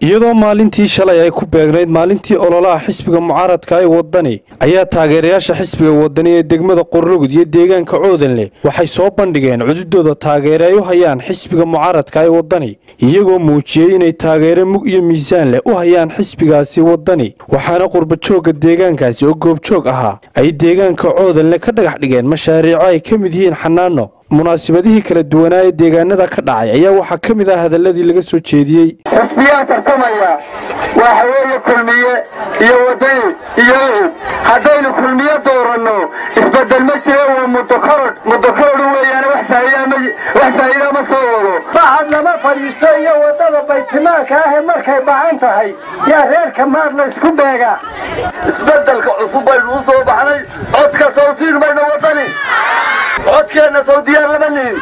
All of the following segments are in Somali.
iyadoo maalintii shalay ay ku beegnayd maalintii ololaha xisbiga mucaaradka ee wadani ayaa taageerayaasha xisbiga wadani ee degmada qorlugud iyo deegaanka coodanleh waxay soo bandhigeen cududooda taageere ay u hayaan xisbiga mucaaradka ee wadani iyagoo muujiyey inay taageere mug iyo miisaan leh u hayaan xisbigaasi wadani waxaana qurbajoogga deegaankaasi oo goobjoog ahaa ay deegaanka coodanleh ka dhagax dhigeen mashaariico ay ka mid yihiin xanaano munaasabadihii kala duwanaa ee deegaanada ka dhacay ayaa waxaa ka mid ah hadaladii laga soo jeediyey xisbiyaa tartamaya waxa weeye kulmiye iyo wadani iyo ucud haddaynu kulmiye dooranno isbedel ma jiro waa mudokorod mudokorod weeyaane wax faa'iida ma soo wado baxad lama fadhiisto iyo waddada baytimaanka ah ee markay bacan tahay yaa reerka maar la isku beegaa isbedelka cusub baynu u soo baxnay codka sawsiin bayna wadani codkeenna sow diyaar lama nihin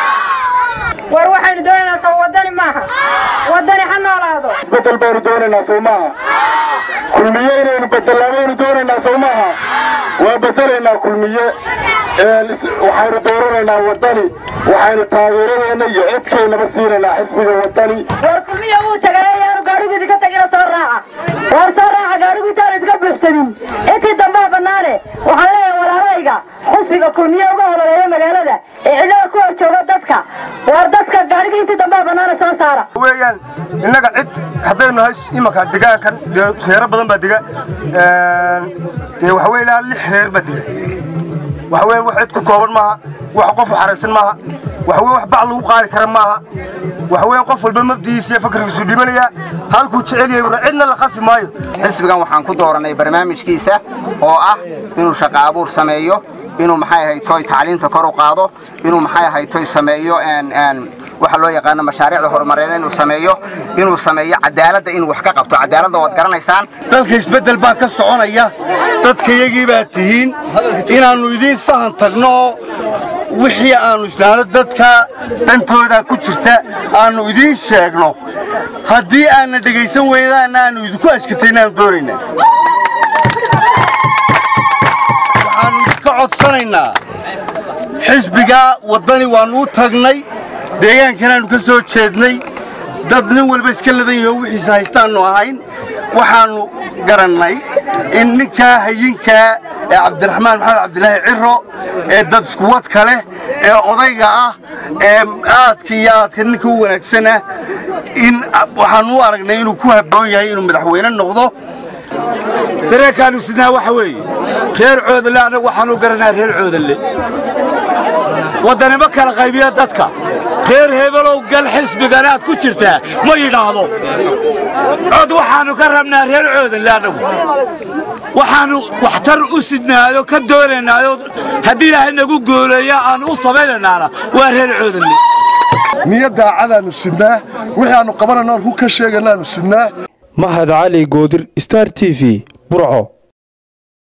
war waxaynu doonaynaa sow wadani maaha wadani ha noolaado isbedel baynu doonaynaa sow maaha kulmiye inaynu bedelnaa baynu doonaynaa sow maaha waa bedelaynaa kulmiye waxaynu dooranaynaa wadani waxaynu taageeradeena iyo codkeennaba siinaynaa xisbiga wadani war kulmiya wuu tagay ayaanu gaadhiguudi ka tagina soo raaca war soo raaca gaadhigu intaanu idka buuxsanin intii dambaa bannaane waxaan leeyahay walaalayga xisbiga kulmiye uga hololeeya magaalada ee cidlada ku hor jooga dadka war dadka gaadhiga intii dambaa bannaane soo saara weeyaan innaga cid haddaynu nahay imanka degaankan dee reero badan baa dega dee waxa weeye ilaa lix reer baa dega waxa weeye wax cid ku kooban maaha wax qof xaraysan maaha waxa weye wax bac lagu qaadi kara maaha waxa weeye qof walba mabdigiisa iyo fakarkiisu dhimanaya halkuu jecel yahay cidna la khasbi maayo xisbigan waxaan ku dooranay barnaamijkiisa oo ah inuu shaqo abuur sameeyo inuu maxay ahay toy tacliinta kor u qaado inuu maxay ahay toy sameeyo waxa loo yaqaano mashaariicda horumareed inuu sameeyo inuu sameeyo cadaaladda inuu wax ka qabto cadaaladda waad garanaysaan dalka isbeddel baa ka soconaya dadkayagii baa tihiin inaannu idiin sahan tagno oo wixii aannu islaano dadka dantooda ku jirta aannu idiin sheegno haddii aanna dhegaysan weydaanna aannu idinku ashkataynaannu doonaynaa waxaannu idinka codsanaynaa xisbiga waddani waannu u tagnay deegaankanaannu ka soo jeednay dad nin walba iska ladan yaho wixiisa haystaannu ahayn waxaannu garannay in ninkaa hayinkaa ee cabdiraxmaan maxamed cabdilaahi ciro ee dad iskuwadka leh ee odayga ah ee aadka iyo aadka ninka u wanaagsanah in waxaannu u aragnay inuu ku habboon yahay inuu madaxweyne noqdo dareenkaannu sidnaa waxa weeye reer coodanle annagu waxaanu garanaa reer coodanle waddanimo kala qaybiya dadka reer hebelow gal xisbigan aad ku jirtaa ma yidhaahdo cod waxaannu ka rabnaa reer coodanle annagu waxaannu waxtar u sidnaayo ka doonaynaayo haddii ilaahay nagu gooleeya aannu u samaynaynaana waa reer coodanle niyad daacadaannu sidnaa wixii aannu qabanayno ku ka sheeganaannu sidnaa mahad cali goodir star t v burco